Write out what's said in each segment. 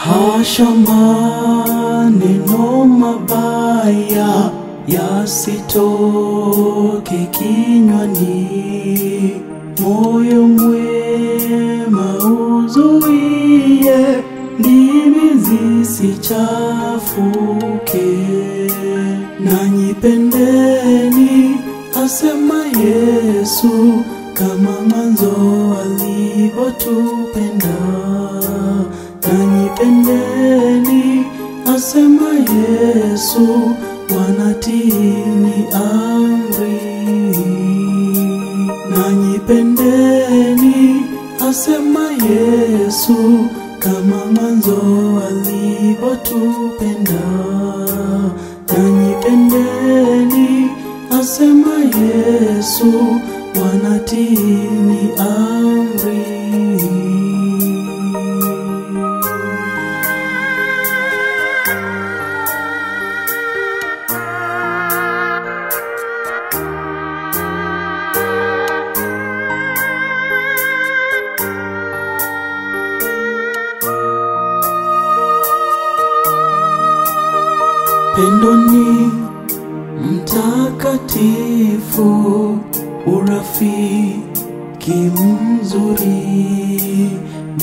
Hasha maneno mabaya yasitoke kinywani, moyo mwema uzuie, ndimi zisichafuke. Nanyi pendeni, asema Yesu, kama mwanzo alivyotupenda. Nanyi pendeni, asema Yesu, wanatini amri. Nanyi pendeni, asema Yesu, kama mwanzo alivyotupenda. Nanyi pendeni, asema Yesu, wanatini amri. Pendo ni mtakatifu, urafiki mzuri,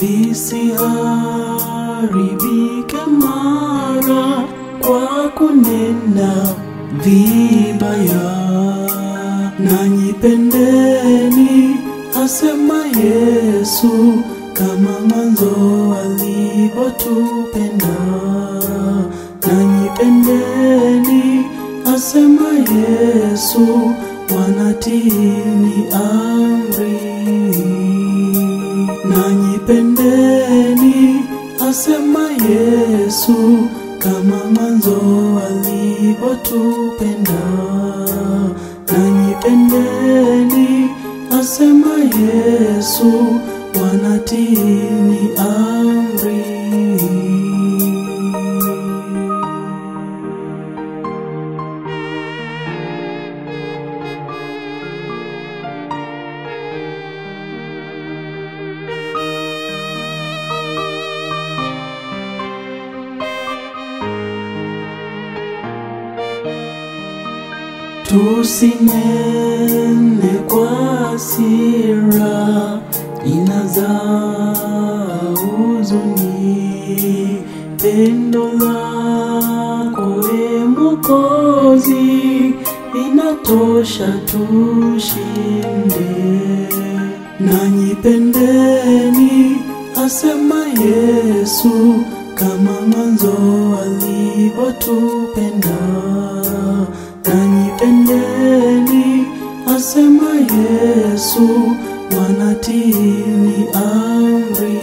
visiharibike mara kwa kunena vibaya. Nanyi pendeni, asema Yesu, kama mwanzo alivyotupenda. Nanyi pendeni, asema Yesu, wanatini amri. Nanyi pendeni, asema Yesu, kama mwanzo alivyotupenda. Nanyi pendeni, asema Yesu, wanatini amri. Tusinene kwa hasira, inazaa huzuni. Pendo lako e Mwokozi, inatosha tushinde. Nanyi pendeni, asema Yesu, kama mwanzo alivyotupenda. Nanyi pendeni, asema Yesu, wanatini amri.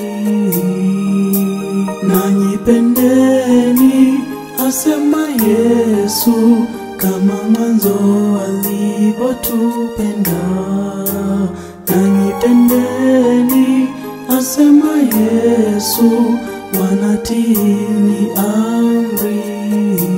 Nanyi pendeni, asema Yesu, kama mwanzo alivyotupenda. Nanyi pendeni, asema Yesu, wanatini amri.